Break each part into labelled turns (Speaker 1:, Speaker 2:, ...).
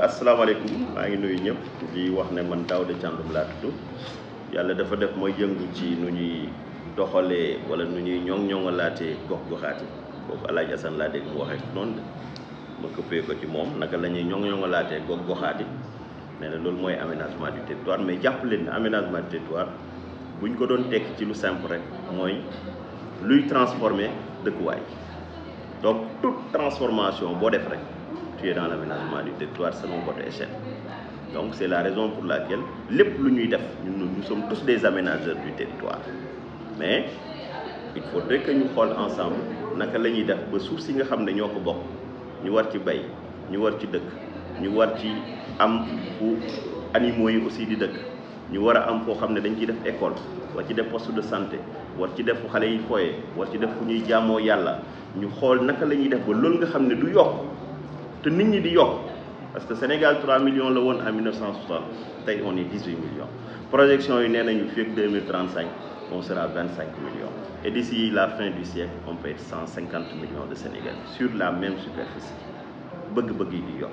Speaker 1: asalaamaaleykum maa ngi nuyu ñëpp di wax ne man Daouda Thiandoum laa tudd yàlla dafa def mooy yëngu ci nu ñuy doxalee wala nu ñuy ñoŋ-ñoŋalaatee gox-goxaati boobu El Hadj Assane laa dégg mu waxee noonu de ma këppee ko ci moom naka la ñuy ñoŋ-ñoŋalaatee gox-goxaati nee na loolu mooy aménagement du territoire mais jàpp leen ne aménagement du territoire bu ñu ko doon tekki ci lu simple rek mooy luy transformer dëkkuwaay donc toute transformation boo def rek. tu es dans l'aménagement du territoire selon votre échelle donc c'est la raison pour laquelle lépp lu ñuy def ñun nous sommes tous des aménageurs du territoire mais il faudrait que ñu xool ensemble naka la ñuy def ba suuf si nga xam ne ñoo ko bokk ñu war ci bay ñu war ci dëkk ñu war ci am fu animaux yi aussi di dëkk ñu war a am foo xam ne dañ ciy def école war ci def poste de santé war ci def fu xale yi fooyee war ci def fu ñuy jaamoo yàlla ñu xool naka la ñuy def ba loolu nga xam ne du yokk te nit ñi di yokk parce que Sénégal 3 millions la woon en 1960 tey on est 18 millions projection yi nee nañu fii ak 2035 on sera 25 millions et d'ici la fin du siècle on peut être 150 millions de Sénégalais sur la même superficie bëgg-bëgg yi di yokk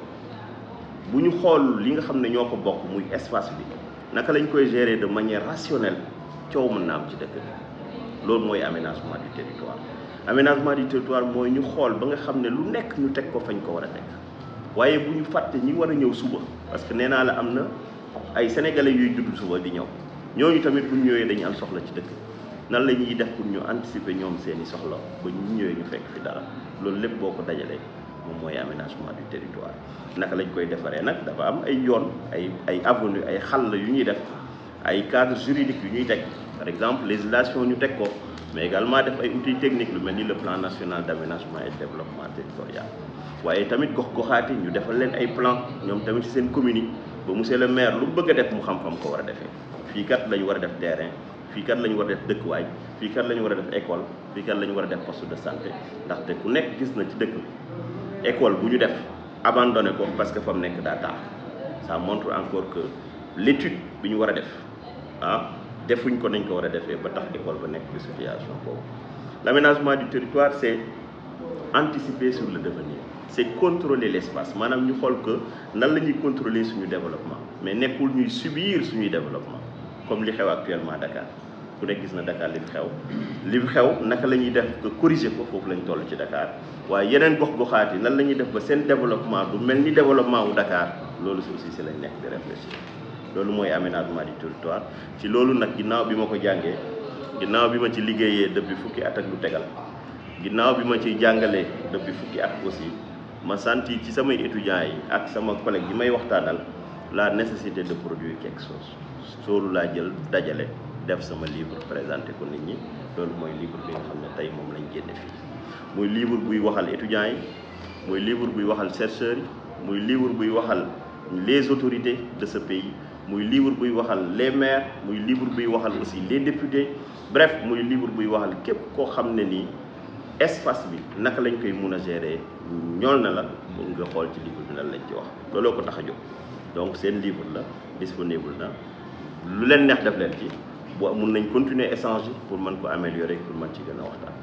Speaker 1: bu ñu xool li nga xam ne ñoo ko bokk muy espace bi naka lañ koy gérer de manière rationnelle coow mën na am ci dëkk bi loolu mooy aménagement du territoire aménagement du territoire mooy ñu xool ba nga xam ne lu nekk ñu teg ko fañ ko war a teg waaye bu ñu fàtte ñi war a ñëw suba parce que nee naa la am na ay sénégalais yuy judd suba di ñëw ñooñu tamit bu ñu ñëwee dañu am soxla ci dëkk nan la ñuy def pour ñu anticiper ñoom seeni soxla ba ñu ñëwee ñu fekk fi dara loolu lépp boo ko dajalee moom mooy aménagement du territoire naka lañ koy defaree nag dafa am ay yoon ay ay avenue ay xàll yu ñuy def ay cadre juridique yu ñuy teg par exemple législation ñu teg ko mais également def ay outils techniques lu mel ni le plan national d'aménagement et de développement territorial waaye tamit gox-goxaati ñu defal leen ay plan ñoom tamit ci seen commune yi ba monsieur le maire lu bëgg a def mu xam-xam ko war a defee fii kat la ñu war a def terrain fii kat la ñu war a def dëkkuwaay fii kat la ñu war a def école fii kat la ñu war a def poste de santé ndaxte ku nekk gis na ci dëkk bi école bu ñu def abandonné ko parce que fa mu nekk daa taax ça montre encore que l'étude bi ñu war a def ah defuñ ko nañ ko war a defee ba tax école ba nekk ci situation boobu l'aménagement du territoire c'est anticiper sur le devenir c'est contrôler l'espace maanaam ñu xool que nan la ñuy contrôler suñu développement mais nekkul ñuy subir suñuy développement comme li xew actuellement Dakar ku nekk gis na Dakar li fi xew li fi xew naka la ñuy def que corriger ko foofu lañ toll ci Dakar waaye yeneen gox-goxaat yi nan la ñuy def ba seen développement du mel ni développement wu Dakar loolu si aussi si lañ nekk di réfléchir loolu mooy aménagement du territoire ci loolu nag ginnaaw bi ma ko jàngee ginnaaw bi ma ci liggéeyee depuis fukki at ak lu tegal ginnaaw bi ma ciy jàngalee depuis fukki at aussi ma senti ci samay étudiants yi ak sama collègue yi may waxtaanal la nécessité de produire quelque chose soolu laa jël dajale def sama livre présenté ko nit ñi loolu mooy livre bi nga xam ne tey moom lañ génne fii muy livre buy waxal étudiants yi muy livre buy waxal chercheurs yi muy livre buy waxal les autorités de ce pays muy livre buy waxal les maires muy livre buy waxal aussi les députés bref muy livre buy waxal képp koo xam ne nii espace bi naka lañ koy mun a gérer ñool na la pour nga xool ci livre bi lan lañ ci wax looloo ko tax a jóg donc seen livre la disponible na lu leen neex def leen ci bu mun nañ continuer échanger pour mën ko améliorer pour mën ci gën a waxtaan